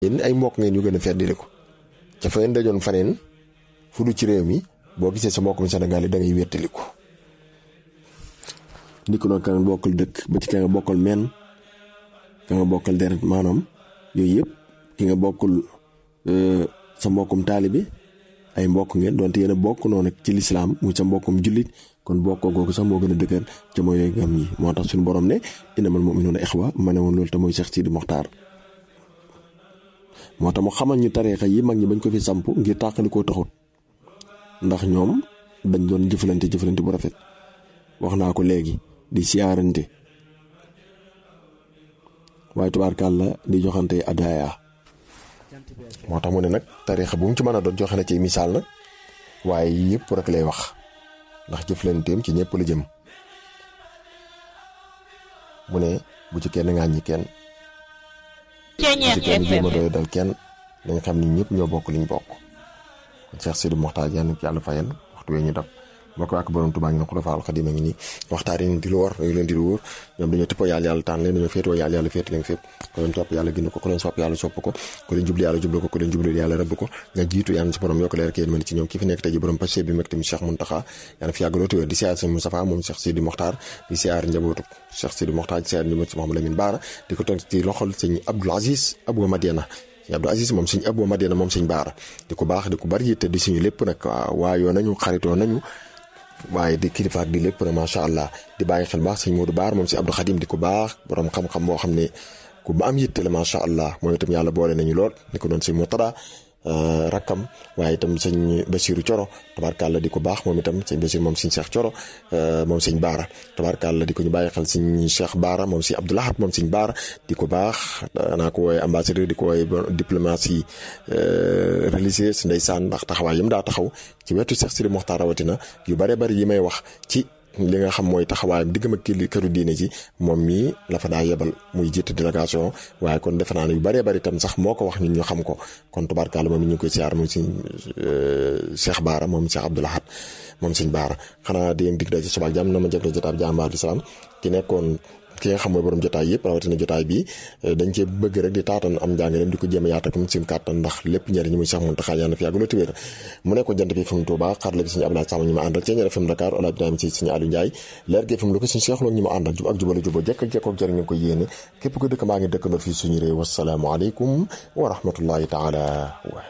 yéen ay mbokk ngeen yu gën a feddali ko ca fa ngeen dajoon faneen fu du ci réew mi boo gisee sa mbokkum Sénégal yi da ngay wéttali ko ni ko noonu ka nga bokkal dëkk ba ci ka nga bokkal men ka nga bokkal deret maanaam yooyu yëpp ki nga bokkul sa mbokkum taalibi ay mbokk ngeen donte yéen a bokk noonu ci lislaam muy sa mbokkum jullit kon bokkoo googu sax moo gën a dëgër ca mooy yooyu gam yi moo tax suñu borom ne innamal mu'minuuna ixwa ma ne woon loolu te mooy Cheikh Sidi Mokhtar moo tax mu xamal ñu tariixa yi mag ñi bañ ko fi samp ngir tàqali koo taxut ndax ñoom dañ doon jëflante jëflante bu rafet wax naa ko léegi di siyaarante waaye tubaarkàlla di joxante adaaya moo tax mu ne nag tariixa bu mu ci mën a doon joxe na ci misaal nag waaye yëpp rek lay wax ndax jëflanteem ci ñëpp la jëm mu ne bu ci kenn ŋàññi kenn bu ci kenn jéem a doy dal kenn dañ xam ni ñëpp ñoo bokk liñ bokk kon Cheikh Sidi Mokhtar yàlla ci yàlla fayal waxtu wee ñu dab mbokk ak borom Tuubaa ngi ne Xulafa al Xadiim a ngi nii waxtaan yi di lu war yu leen di lu wóor ñoom dañoo tëppoo yàlla yàlla tànn leen dañoo féetoo yàlla yàlla féet leen fépp ku leen topp yàlla gindi ko ku leen sopp yàlla sopp ko ku leen jublu yàlla jublu ko ku leen jublu yàlla rëbb ko nga jiitu yàlla ci borom yokk leer kéen mën ci ñoom ki fi nekk tey ji borom passé bi meg tamit Cheikh Muntaxa yàlla fi yàgg loo téwér di siyaar sëñ Moustapha moom Cheikh Sidi Mokhtar di siyaar njabootu Cheikh Sidi Mokhtar di siyaar njabootu Mouhamadou Lamine Bara di ko teg ci loxol sëñ Abdoul Aziz Abou Madiana sëñ Abdou Aziz moom sëñ Abou Madiana moom sëñ Baara di ko baax di ko bari yitte di suñu lépp nag waayoo nañu xaritoo nañu waaye di kilifaak di lépp nag macha allah di bàyyi xel baax sëñ Modou Baar moom si Abdou Khadim di ko baax borom xam-xam boo xam ne ku ba am yitte la macha allah mooy itam yàlla boole nañu lool ni ko doon sëñ Mourtada rakkam waaye itam sëñ Basiru Coro tabaarkàlla di ko baax moom itam sëñ Basiru moom sëñ Cheikh Coro moom sëñ Baara tabaarkàlla di ko ñu bàyyi xel sëñ Cheikh Baara moom sëñ Abdou Lahad moom sëñ Baara di ko baax danaa ko wooye ambassadeur di ko wooye diplomatie religieuse ndeysaan ndax taxawaay yëm daa taxaw ci wetu Cheikh Sidi Mokhtar rawatina yu bare bari yi may wax ci li nga xam mooy taxawaayam diggam ak kii këru diine ji moom mii la fa daa yebal muy jiite délégation waaye kon defe naa ne yu bëree bëri tam sax moo ko wax ñun ñu xam ko kon tubaarkàlla moom it ñu ngi koy siyaar moom si Cheikh Baara moom Cheikh Abdou Lahad moom sëñ Baara xanaa di leen dig daje suba ak jàmm na ma jëg jotaay bi jàmbaar di salaam ki nekkoon ki nga xam mooy borom jotaay yëpp rawatina jotaay bi dañ cee bëgg rek di taatan am njàngaleem di ko jéem a yaata comme suñu kàttan ndax lépp njëriñ muy sax mun taxaa yàlla na fi yàgg loo téwéer mu nekkoon jant bi fi mu Tuuba xarala bi suñu Abdoulaye Sàmm ñu ma àndal ci ñaar FM Dakar Ola Ibrahima ci suñu Aliou Ndiaye leer gi fi mu lu ko suñu Cheikh Lo ñu ma àndal jub ak jubale juboo jekk ak jekkook jëriñ ñu ko yéene képp ko dëkk maa ngi dëkkandoo fii suñu réew wasalaamaaleykum wa rahmatullahi taala wa